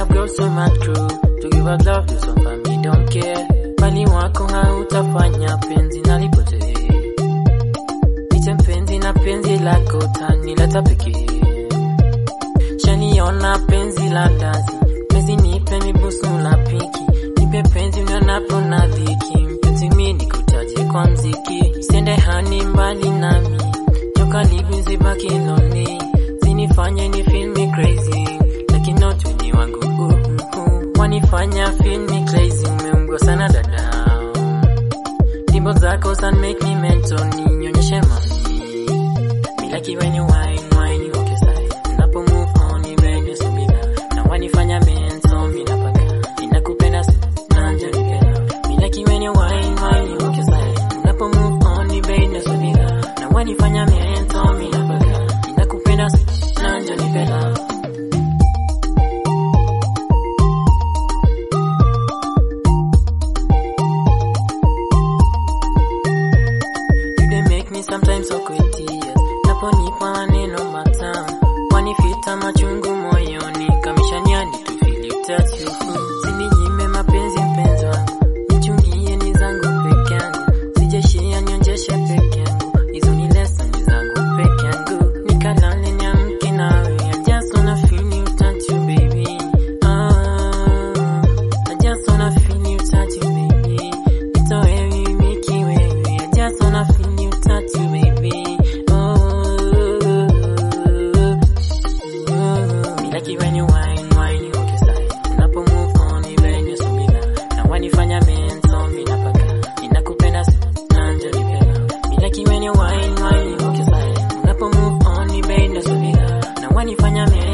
I've got so much crew to give out love to some family don't care. Bali wako hautafanya penzi nalipotee. Niche mpenzi na penzi lako tanileta pekee. Shaniona penzi la ndazi, penzi nipe mibusu na piki, nipe penzi unionapo na dhiki, mpenzi mi nikutaje kwa mziki, siende hani mbali nami, jo karibu zibaki lonely, zinifanye ni feel me crazy, lakini not wenye wangu uh, uh, uh. wanifanya feel me crazy, umeungwa sana dada, dimbo zako san make me mental, ninyonyeshe mami Me like it when you whine, whine, you okay side. Unapo move on, you when you subira. Na wanifanya mental, mi napaka. Ninakupenda sana, njanipenda. Me like it when you whine, whine, you okay side. Unapo move on, you when you subira. Na wanifanya mental, mi napaka. Ninakupenda sana, njanipenda. You they make me sometimes so tears. Naponipa maneno matamu, wanifita machungu moyoni, kamishaniani to feel you touch you. Sininyime mapenzi mpenzi wangu, nichungie ni zangu peke yangu, sijashia nionjeshe peke yangu, hizo ni lessons zangu peke yangu, nikalale niamke nawe, I just wanna feel you touch you baby. Ah, I just wanna feel you touch you baby. Nitoe mimi kiwewe, I just wanna feel you touch you baby. Oh, me like it when you whine, whine, you okay side. Unapo move on, you when you subira. Na wanifanya mental, mi napaka. Ninakupenda sana, njanipenda. Me like it when you whine, whine, you okay side. Unapo move on, you when you subira. Na wanifanya mental.